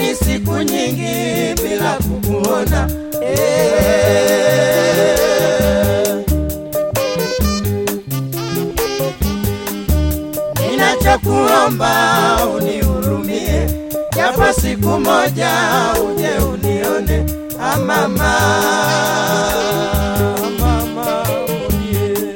kwani siku nyingi bila kukuona eh. Ninachokuomba unihurumie, japo siku moja uje unione ah, mama mama unie.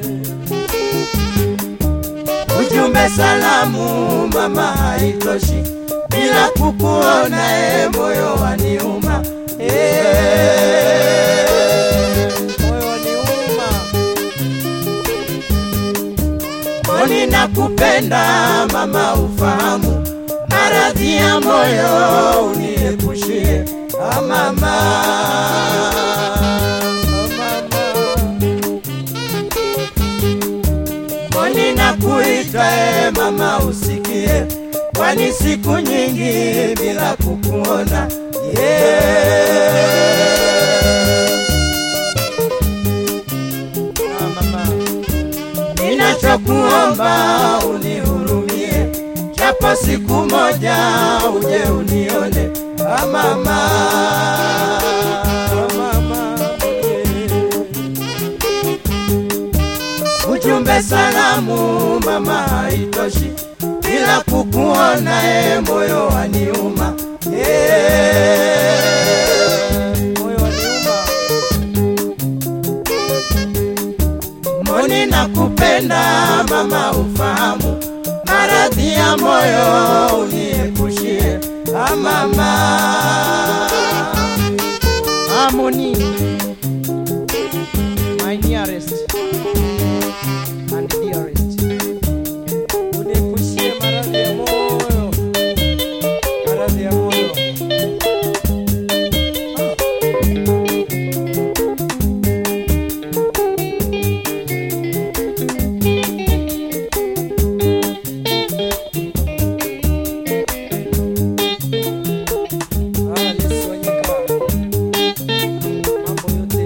Ujumbe salamu mama haitoshi, bila kukuona e, moyo waniuma eh. Moyo waniuma Mboni nakupenda mama, ufahamu maradhi ya moyo uniepushie ah, mama ah, mama. Mboni nakuita e mama, usikie, kwani siku nyingi bila kukuona yeah. Ah, mama ninachokuomba unihurumie, japo siku moja uje unione ah, mama ah, mama Ujumbe salamu mama haitoshi, bila kukuona e, moyo waniuma eh, moyo waniuma Mboni nakupenda mama, ufahamu maradhi ya moyo uniepushie ah, mama Harmony my nearest and dearest uniepushie maradhi ya moyo maradhi ya moyo Ah, Yesu Wanyika. Mambo yote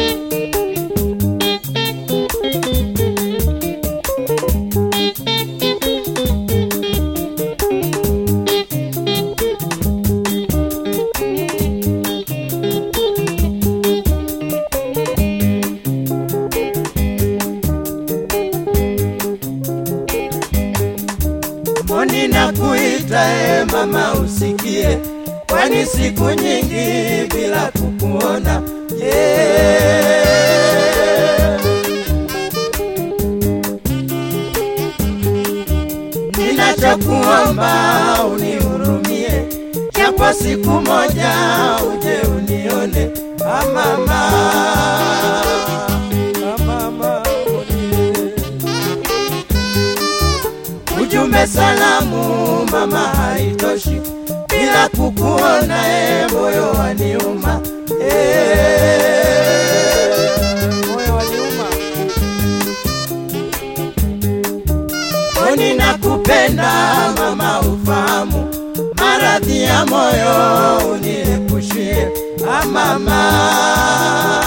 Mboni nakuita e mama, usikie, kwani siku nyingi bila kukuona yeah. Ninachokuomba unihurumie, japo siku moja uje unione ah, mama ah, mama unie. Ujumbe salamu mama haitoshi, bila kukuona e, moyo waniuma eh, moyo waniuma. Mboni nakupenda mama, ufahamu maradhi ya moyo uniepushie ah, mama